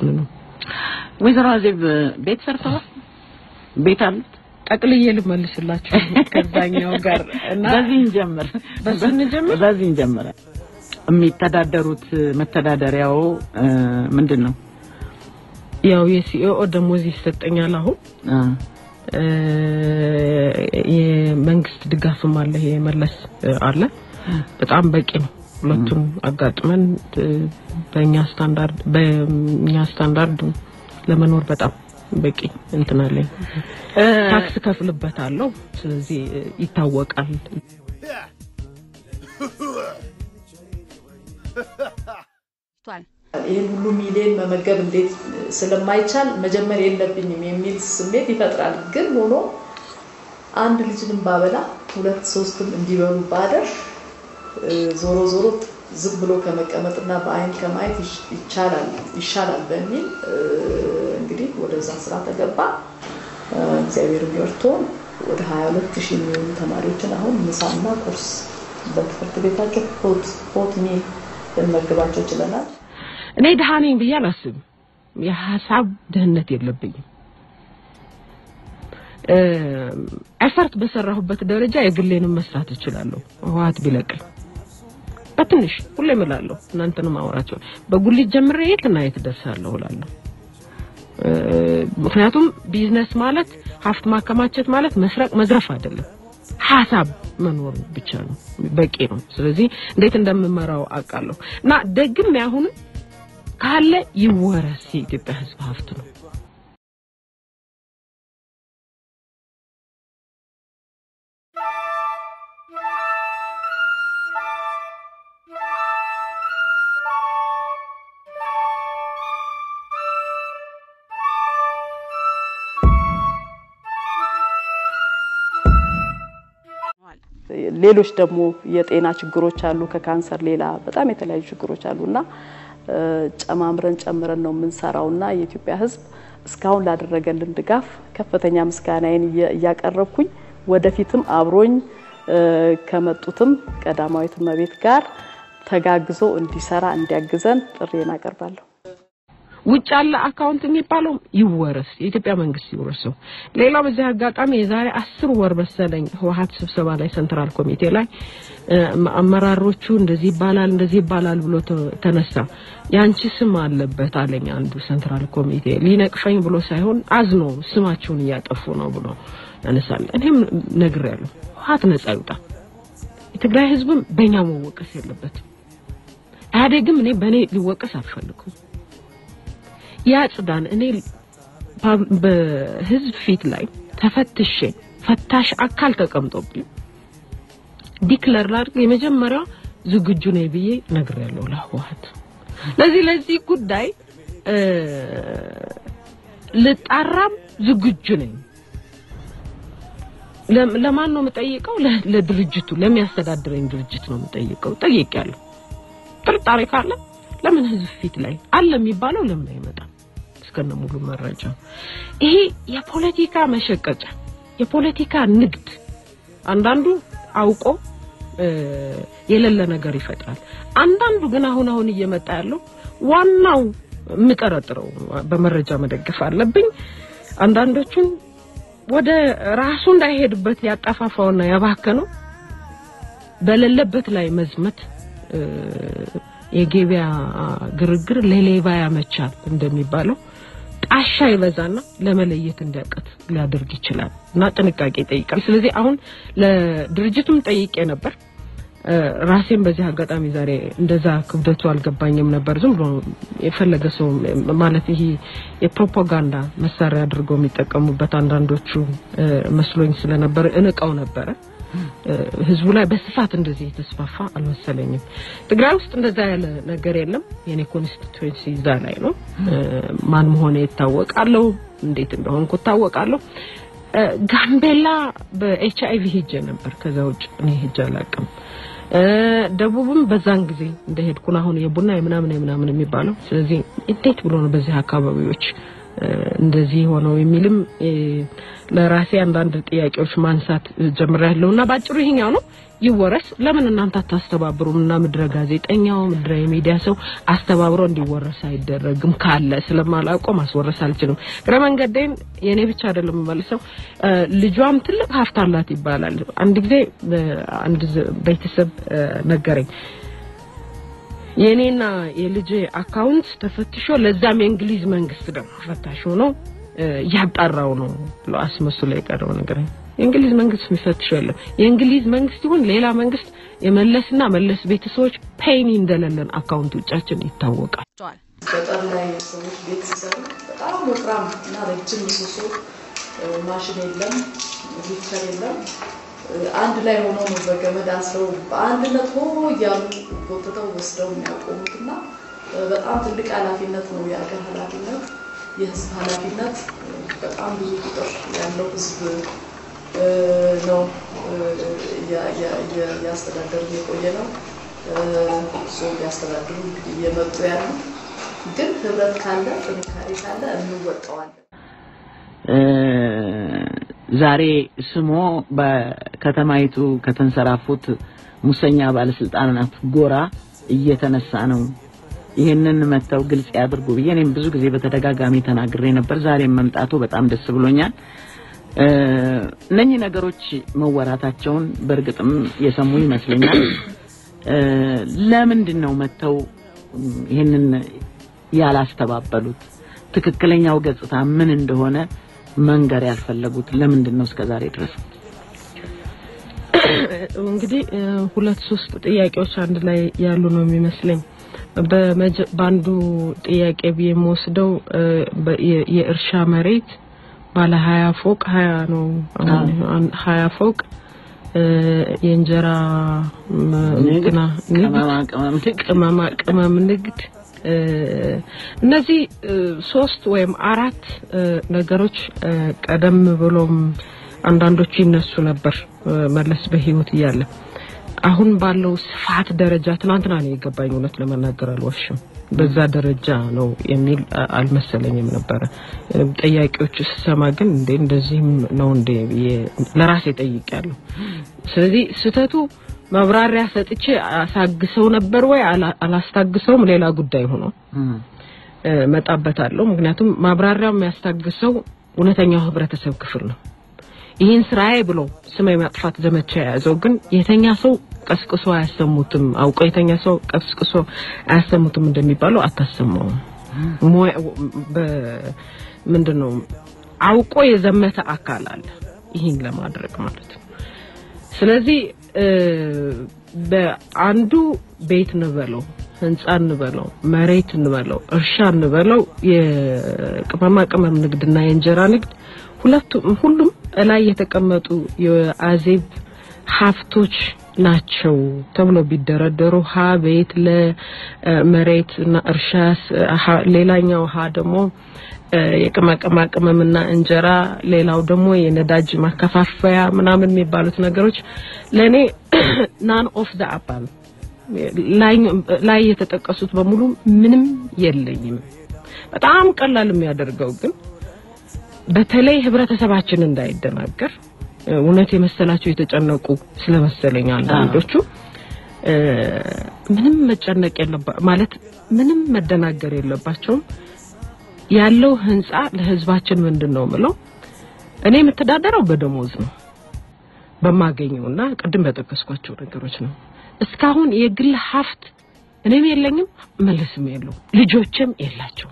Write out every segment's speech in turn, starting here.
ነው። ወይዘሮ አዜብ ቤት ሰርተዋል? ቤት አሉት? ጠቅልዬ ልመልስላችሁ ከዛኛው ጋር እና በዚህ እንጀምር። በሱ እንጀምር? በዚህ እንጀምር። የሚተዳደሩት መተዳደሪያው እ፣ ምንድን ነው? ያው የሲኦኦ ደሞዝ ይሰጠኛል አሁን አ፣ እ፣ የመንግስት ድጋፍም አለ ይሄ መለስ እ፣ አለ በጣም በቂ ነው። ሁለቱን አጋጥመን እ፣ በእኛ ስታንዳርድ በእኛ ስታንዳርድ ለመኖር በጣም በቂ እንትን አለኝ። እ፣ ታክስ ከፍልበታለሁ። ስለዚህ እ፣ ይታወቃል። ይህን ሁሉ ሚሊዮን መመገብ እንዴት ስለማይቻል መጀመር የለብኝም የሚል ስሜት ይፈጥራል። ግን ሆኖ አንድ ልጅንም ባበላ ሁለት ሶስትም እንዲበሉ ባደር እ፣ ዞሮ ዞሮ ዝም ብሎ ከመቀመጥና በአይን ከማየት ይሽ- ይቻላል ይሻላል በሚል እ፣ እንግዲህ ወደዛ ስራ ተገባ። እ፣ እግዚአብሔር ቢወርቶን ወደ 22 ሺህ የሚሆኑ ተማሪዎችን አሁን ምሳና ቁርስ በትምህርት ቤታቸው ሆት ሆት ሚል ልንመግባቸው ችለናል። እኔ ድሃ ነኝ ብዬ አላስብም። የሀሳብ ድህነት የለብኝም። ኤፈርት በሰራሁበት ደረጃ የግሌንም መስራት እችላለሁ። ህወሓት ቢለቅል በትንሽ ሁሌ እምላለሁ፣ እናንተንም አወራቸው በጉሊት ጀምሬ የት እና የት ደርሳለሁ እላለሁ። እ፣ ምክንያቱም ቢዝነስ ማለት ሀብት ማከማቸት ማለት መስረቅ መዝረፍ አይደለም። ሀሳብ መኖር ብቻ ነው በቂ ነው። ስለዚህ እንዴት እንደምመራው አውቃለሁ እና ደግም ያሁንም ካለ ይወረስ የኢትዮጵያ ሕዝብ ሀብት ነው። ሌሎች ደግሞ የጤና ችግሮች አሉ። ከካንሰር ሌላ በጣም የተለያዩ ችግሮች አሉ እና እ፣ ጨማምረን ጨምረን ነው የምንሰራው እና የኢትዮጵያ ሕዝብ እስካሁን ላደረገልን ድጋፍ ከፍተኛ ምስጋናዬን እየ- እያቀረብኩኝ ወደፊትም አብሮኝ እ፣ ከመጡትም ቀዳማዊት እመቤት ጋር ተጋግዞ እንዲሰራ እንዲያግዘን ጥሪዬን አቀርባለሁ። ውጭ ያለ አካውንት የሚባለው ይወረስ፣ የኢትዮጵያ መንግስት ይወርሰው። ሌላው በዚህ አጋጣሚ የዛሬ አስር ወር መሰለኝ ህወሓት ስብሰባ ላይ ሴንትራል ኮሚቴ ላይ እ፣ አመራሮቹ እንደዚህ ይባላል እንደዚህ ይባላል ብሎ ተ- ተነሳ። ያንቺ ስም አለበት አለኝ አንዱ ሴንትራል ኮሚቴ ሊነቅፈኝ ብሎ ሳይሆን አዝኖ ስማቸውን እያጠፉ ነው ብሎ ያነሳል። እኔም ነግሬያለሁ፣ ህወሓት ነጻ ይውጣ። የትግራይ ህዝብም በእኛ መወቀስ የለበትም። ኢህአዴግም እኔ በእኔ ሊወቀስ አልፈልግም። ያጽዳን። እኔ ፓብ- በህዝብ ፊት ላይ ተፈትሼ ፈታሽ አካል ተቀምጦብኝ ዲክለር ላድርግ የመጀመሪያው ዝግጁ ነኝ ብዬ ነግሬያለሁ ለህወሓት። ለዚህ ለዚህ ጉዳይ እ፣ ልጣራም ዝግጁ ነኝ። ለም- ለማን ነው የምጠይቀው? ለ- ለድርጅቱ ለሚያስተዳድረኝ ድርጅት ነው የምጠይቀው። ጠይቄያለሁ። ጥርጣሬ ካለ ለምን ህዝብ ፊት ላይ አለ የሚባለው ለምን አይመጣም? እስከነ ሙሉ መረጃ። ይሄ የፖለቲካ መሸቀጫ፣ የፖለቲካ ንግድ። አንዳንዱ አውቆ እ፣ የሌለ ነገር ይፈጥራል። አንዳንዱ ግን አሁን አሁን እየመጣ ያለው ዋናው የምጠረጥረው በመረጃ መደገፍ አለብኝ። አንዳንዶቹን ወደ ራሱ እንዳይሄድበት ያጠፋፋውና ያባከነው በሌለበት ላይ መዝመት እ፣ የገበያ ግርግር ለሌባ ያመቻል እንደሚባለው ጣሻ ይበዛና ለመለየት እንዲያቀት ሊያደርግ ይችላል እና ጥንቃቄ ይጠይቃል። ስለዚህ አሁን ለድርጅቱም ጠይቄ ነበር። እ፣ ራሴን በዚህ አጋጣሚ ዛሬ እንደዛ ክብደቱ አልገባኝም ነበር። ዝም ብሎ የፈለገ ሰው ማለት ይሄ የፕሮፓጋንዳ መሳሪያ አድርገው የሚጠቀሙበት አንዳንዶቹ እ፣ መስሎኝ ስለነበር እንቀው ነበረ። እ፣ ህዝቡ ላይ በስፋት እንደዚህ የተስፋፋ አልመሰለኝም። ትግራይ ውስጥ እንደዛ ያለ ነገር የለም። የኔ ኮንስቲትዌንሲ እዛ ላይ ነው። እ፣ ማን መሆነ ይታወቃለሁ፣ እንዴት እንደሆንኩ ይታወቃለሁ። እ፣ ጋምቤላ በኤች አይቪ ሄጄ ነበር። ከዛ ውጭ እኔ ሄጄ አላውቅም። እ፣ ደቡብም በዛን ጊዜ እንደሄድኩን አሁን የቡና የምናምን የምናምን የሚባለው ስለዚህ እንዴት ብሎ ነው በዚህ አካባቢዎች እንደዚህ ሆነው የሚልም ለራሴ አንዳንድ ጥያቄዎች ማንሳት ጀምሬያለሁ እና ባጭሩ ይሄኛው ነው ይወረስ ለምን እናንተ አታስተባብሩም እና ምድረ ጋዜጠኛው ምድረ የሚዲያ ሰው አስተባብሮ እንዲወረስ አይደረግም ካለ ስለማላውቀው ማስወረስ አልችልም እግረ መንገዴን የኔ ብቻ አይደለም መልሰው ልጇም ትልቅ ሀብት አላት ይባላል አንድ ጊዜ አንድ ቤተሰብ ነገረኝ የኔና የልጅ አካውንት ተፈትሾ ለዛም የእንግሊዝ መንግስት ደግሞ ፈታሽ ሆኖ እያጣራው ነው ብሎ አስመስሎ የቀረው ነገር የእንግሊዝ መንግስት የሚፈትሸው የለም። የእንግሊዝ መንግስት ይሁን ሌላ መንግስት የመለስና መለስ ቤተሰቦች ፔኒ እንደሌለን አካውንት ውጫችን ይታወቃል። ገጠር ላይ ሰዎች ቤት ሲሰሩ በጣም ወፍራም እና ረጅም ምሰሶ ማሽን የለም፣ ሊፍተር የለም። አንድ ላይ ሆኖ ነው በገመድ አስረው በአንድነት ሆ እያሉ ጎትተው ወስደው የሚያቆሙት እና በጣም ትልቅ ኃላፊነት ነው። የሀገር ኃላፊነት፣ የህዝብ ኃላፊነት በጣም ብዙ ቁጥር ያለው ህዝብ ነው ያስተዳደሩ የቆየ ነው። እሱ ያስተዳድሩ እየመጡ ያሉ ግን ህብረት ካለ ጥንካሬ ካለ እንወጣዋለን። ዛሬ ስሞ በከተማይቱ ከተንሰራፉት ሙሰኛ ባለስልጣናት ጎራ እየተነሳ ነው። ይህንን መተው ግልጽ ያድርጉ ብዬ እኔም ብዙ ጊዜ በተደጋጋሚ ተናግሬ ነበር። ዛሬም መምጣቱ በጣም ደስ ብሎኛል። እነኚህ ነገሮች መወራታቸውን በእርግጥም የሰሙ ይመስለኛል። ለምንድን ነው መተው ይህንን ያላስተባበሉት? ትክክለኛው ገጽታ ምን እንደሆነ መንገር ያልፈለጉት ለምንድን ነው እስከዛሬ ድረስ? እንግዲህ ሁለት ሶስት ጥያቄዎች አንድ ላይ ያሉ ነው የሚመስለኝ። በአንዱ ጥያቄ ብዬ የምወስደው የእርሻ መሬት ባለ ሀያ ፎቅ ሀያ ነው ሀያ ፎቅ የእንጀራ ቅመማ ቅመም ንግድ እነዚህ ሶስት ወይም አራት ነገሮች ቀደም ብሎም አንዳንዶቹ ይነሱ ነበር መለስ በህይወት እያለ አሁን ባለው ስፋት ደረጃ ትናንትና ነው የገባኝ። እውነት ለመናገር አልዋሽም። በዛ ደረጃ ነው የሚል አልመሰለኝም ነበረ። ጠያቂዎች ስሰማ ግን እንዴ እንደዚህም ነው እንዴ ለራሴ ጠይቄያለሁ። ስለዚህ ስህተቱ መብራሪያ ሰጥቼ አሳግሰው ነበር ወይ አላስታግሰውም ሌላ ጉዳይ ሆኖ መጣበታለሁ። ምክንያቱም ማብራሪያው የሚያስታግሰው እውነተኛው ህብረተሰብ ክፍል ነው። ይህን ስራዬ ብሎ ስም የማጥፋት ዘመቻ የያዘው ግን የተኛ ሰው ቀስቅሶ አያሰሙትም። አውቀው የተኛ ሰው ቀስቅሶ አያሰሙትም እንደሚባለው አታሰማውም። ምንድን ነው አውቆ የዘመተ አካል አለ ይህን ለማድረግ ማለት ነው። ስለዚህ በአንዱ ቤት እንበለው ህንጻ እንበለው መሬት እንበለው እርሻ እንበለው የቅመማ ቅመም ንግድና የእንጀራ ንግድ ሁለቱም ሁሉም ላይ የተቀመጡ የአዜብ ሀብቶች ናቸው ተብሎ ቢደረደሩ ሀ ቤት ለመሬት እና እርሻ ሌላኛው ሀ ደግሞ የቅመማ ቅመምና እንጀራ ሌላው ደግሞ የነዳጅ ማከፋፈያ ምናምን የሚባሉት ነገሮች ለእኔ ናን ኦፍ ደ አባል ላይ የተጠቀሱት በሙሉ ምንም የለኝም። በጣም ቀላል የሚያደርገው ግን በተለይ ህብረተሰባችን እንዳይደናገር እውነት የመሰላቸው የተጨነቁ ስለመሰለኝ አንዳንዶቹ ምንም መጨነቅ የለባ ማለት ምንም መደናገር የለባቸውም። ያለው ህንጻ ለህዝባችን ምንድን ነው ምለው እኔ የምተዳደረው በደሞዝ ነው በማገኘውና ቅድም በጠቀስኳቸው ነገሮች ነው። እስካሁን የግል ሀብት እኔም የለኝም መለስም የለው ልጆችም የላቸው።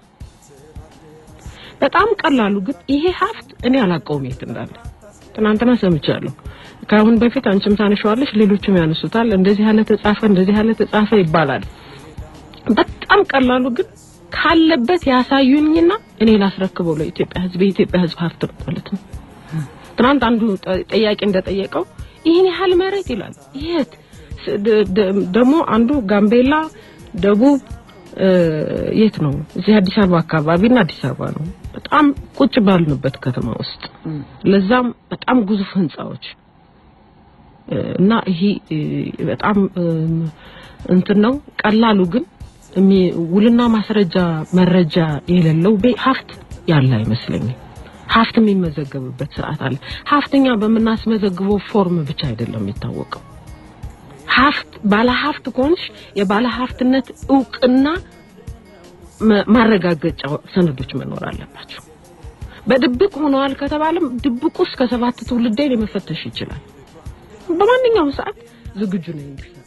በጣም ቀላሉ ግን ይሄ ሀብት እኔ አላውቀውም የት እንዳለ ትናንትና ሰምቻለሁ። ከአሁን በፊት አንቺም ታነሻዋለሽ፣ ሌሎችም ያነሱታል። እንደዚህ ያለ ተጻፈ፣ እንደዚህ ያለ ተጻፈ ይባላል። በጣም ቀላሉ ግን ካለበት ያሳዩኝና እኔ ላስረክበው ለኢትዮጵያ ህዝብ የኢትዮጵያ ህዝብ ሀብት ነው ማለት ነው። ትናንት አንዱ ጠያቂ እንደጠየቀው ይህን ያህል መሬት ይላል። የት ደግሞ አንዱ ጋምቤላ፣ ደቡብ የት ነው? እዚህ አዲስ አበባ አካባቢና አዲስ አበባ ነው። በጣም ቁጭ ባልንበት ከተማ ውስጥ ለዛም በጣም ግዙፍ ህንጻዎች እና ይሄ በጣም እንትን ነው። ቀላሉ ግን ውልና ማስረጃ መረጃ የሌለው ሀብት ያለ አይመስለኝም። ሀብት የሚመዘገብበት ስርዓት አለ። ሀብተኛ በምናስመዘግበው ፎርም ብቻ አይደለም የሚታወቀው። ሀብት ባለ ሀብት ከሆንሽ የባለ ሀብትነት እውቅና ማረጋገጫ ሰነዶች መኖር አለባቸው። በድብቅ ሆነዋል ከተባለም ድብቁ እስከ ሰባት ትውልዴን መፈተሽ ይችላል። በማንኛውም ሰዓት ዝግጁ ነኝ እንዲህ